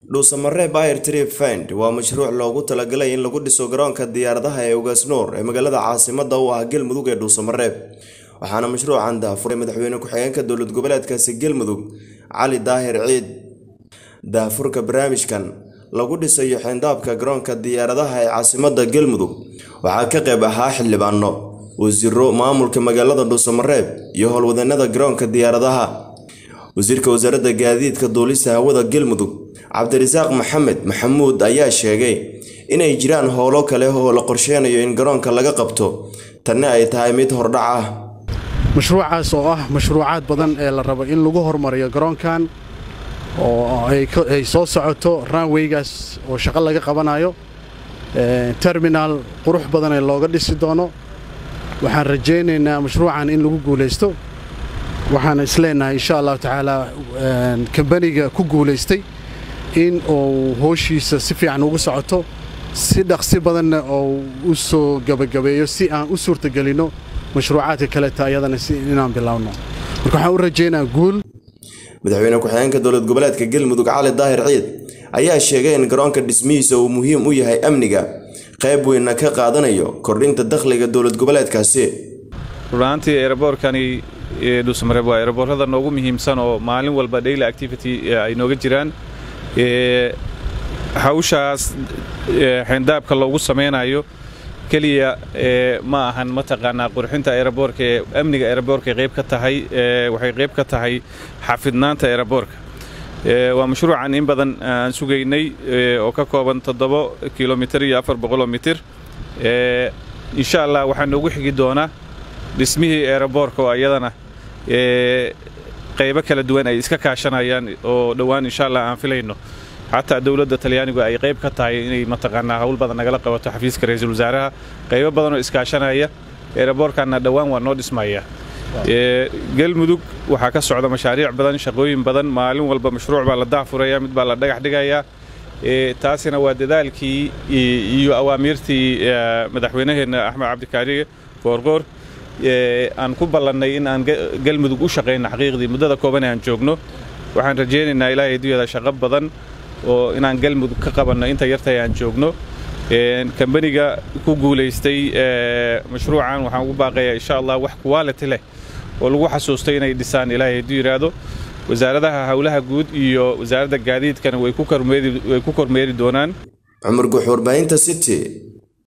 dhuusamareeb air trip fund waa mashruuc loogu talagalay in lagu dhiso garoonka diyaaradaha ee ugaasnoor ee magaalada caasimada u ah galmudug ee dhuusamareeb waxaana mashruucan daafuray madaxweyne ku-xigeenka dowlad goboleedkaasi galmudug cali daahir ciid daafurka barnaamijkan lagu dhisayo xeyndaabka garoonka diyaaradaha ee caasimada galmudug waxaa ka qayb ahaa xildhibaano wasiiro maamulka magaalada dhuusamareeb iyo howlwadanada garoonka diyaaradaha wasiirka wasaaradda gaadiidka duulista hawada galmudug cabdirasaaq maxamed maxamuud ayaa sheegay inay jiraan howlo kale oo la qorsheynayo in garoonka laga qabto tanna ay tahay mid hordhac ah mashruucaas oo ah mashruucaad badan ee la rabo in lagu hormariyo garoonkan oo ay soo socoto ranweygaas oo shaqo laga qabanayo terminaal qurux badan ee looga dhisi doono waxaan rajaynaynaa mashruucan in lagu guulaysto waxaan isleenahay insha allahu tacaala kambaniga ku guulaystay in uu hooshiisa si fiican ugu socoto si dhaqsi badanna oo u soo gabagabeeyo si aan u suurtagelinno mashruucaadka kaleta ayadana si inaan bilaawno marka waxaan u rajaynaa guul madaxweyne ku-xigeenka dowlad goboleedka galmudug cali daahir ciid ayaa sheegay in garoonka dhismihiisa uu muhiim u yahay amniga qayb weynna ka qaadanayo kordhinta dakhliga dowlad goboleedkaasi runaantii eeraboorkani dhuusamareeb waa eeraboorada noogu muhiimsan oo maalin walba daily activity ay nooga jiraan hawshaas xeyndaabka loogu samaynayo keliya ma ahan mataqaanaa qurxinta eeraboorka ee amniga eeraboorka qayb ka tahay waxay qayb ka tahay xafidnaanta eeraboorka waa mashruucan in badan aan sugaynay oo ka kooban toddobo kilomitir iyo afar boqoloo mitir insha allah waxaa noogu xigi doonaa dhismihii eeraboorka oo iyadana qaybo kala duwan ay iska kaashanayaan oo dhowaan insha allah aan filayno xataa dowladda talyaanigu ay qayb ka tahay inay mataqaanaa hawl badan nagala qabato xafiiska ra-iisul wasaaraha qaybo badan oo iskaashanaya eeraboorkanna dhowaan waa noo dhismaya galmudug waxaa ka socda mashaariic badan shaqooyin badan maalin walba mashruuc baa la daafuraya mid baa la dhagax dhigayaa taasina waa dadaalkii iyo awaamiirtii madaxweynaheenna axmed cabdikaariye goorgoor aan ku ballannay in aan galmudug u shaqayno xaqiiqdii muddada kooban aan joogno waxaan rajaynaynaa ilaahay adduunyada shaqo badan oo inaan galmudug ka qabanno inta yartay aan joogno kambaniga ku guulaystay mashruucan waxaan ugu baaqayaa insha allah wax quality leh oo lagu xasuustay inay dhisaan ilaahay hadduu yidhaahdo wasaaradaha howlaha guud iyo wasaaradda gaadiidkana way ku kormeeri doonaan cumar guux warbaahinta city